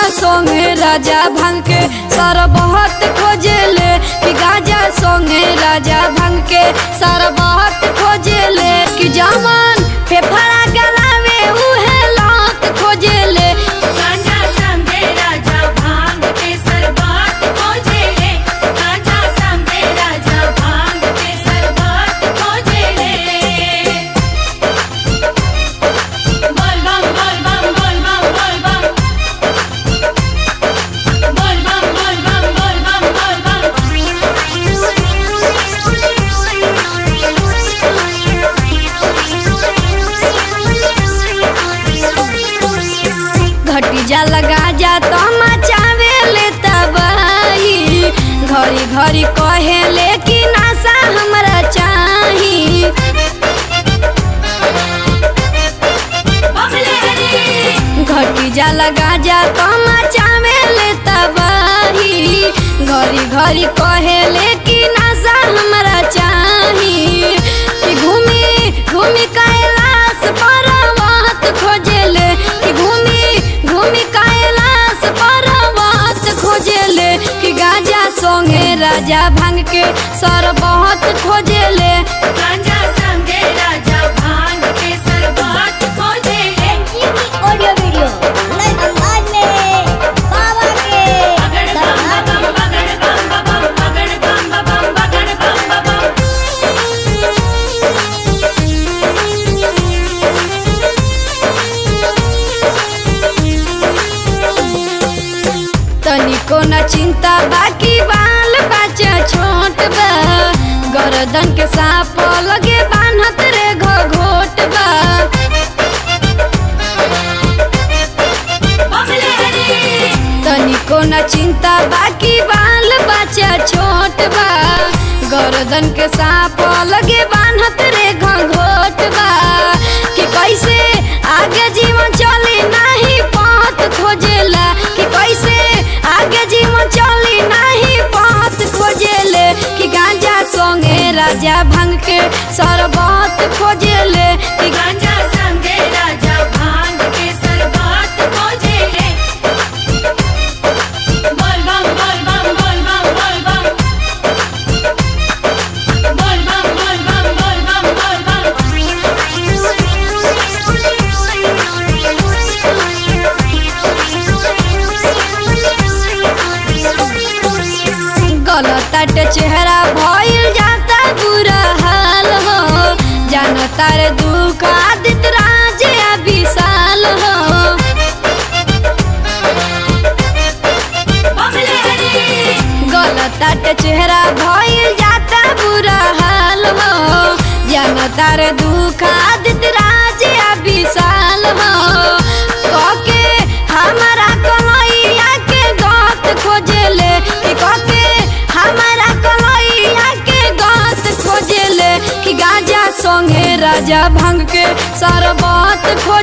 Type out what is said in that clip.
सोंगे राजा भांग के सारा बहुत खोजेले कि गाजा सोंगे राजा भांग के सारा बहुत खोजेले कि जामन फेफड़ा गलावे उहे लात खोजेले गांजा संगे राजा भांग के सरबत खोजेले गांजा संगे राजा भांग के सरबत खोजेले बोल बम बोल बम बोल बम बोल बम बोल बम बोल बम बोल बम बोल बम घटी जा लगा जा तो मचावे ले तबाही घड़ी घड़ी कहे ले कि नासा हमरा चाही बमले हरी घटी जा लगा जा तो मचावे ले तबाही घड़ी घड़ी कहे ले कि नासा हमरा चाही कि घूमी घूमी कैलाश पर्वत खोजेले कि घूमी घूमी कैलाश पर्वत खोजेले कि गाजा सोंगे राजा भांग के सर बहुत खोजेले गांजा संगे राजा भांग के सरबत खोजेले ऑडियो वीडियो नए अंदाज में बाबा के बगड़ बम दरबार बम बगड़ बम बम बगड़ बम बम बगड़ बम बम तनिको न चिंता बाकी बाल बच्चा छोट बा गर्दन के सांप लगे बान्हत रे घोट बा बमले हरी तनिको न चिंता बाकी बाल बच्चा छोट बा गर्दन के सांप लगे बान्हत रे घोट बा कि कैसे आगे जीवन चली नहीं पात खोजेला कि कैसे आगे जीवन चली नहीं पात खोजेले कि गांजा सोंगे राजा भंग के सरबत खोजेले कि गांजा संगे राजा भांग के सरबत खोजेले बोल बम बोल बम बोल बम बोल बम बोल बम बोल बम बोल बम बोल बम गलत चेहरा भइल जाता बुरा हाल हो जानो तारे दुख आदित राज या विशाल हो बमले हरी गलत चेहरा भइल जाता बुरा हाल हो जानो तारे दुख आदित राज या विशाल हो कके हमारा कलैया के गत खोजेले कि कके हमारा कलैया के गत खोजेले कि गाजा संगे राजा भंग के सरबत खो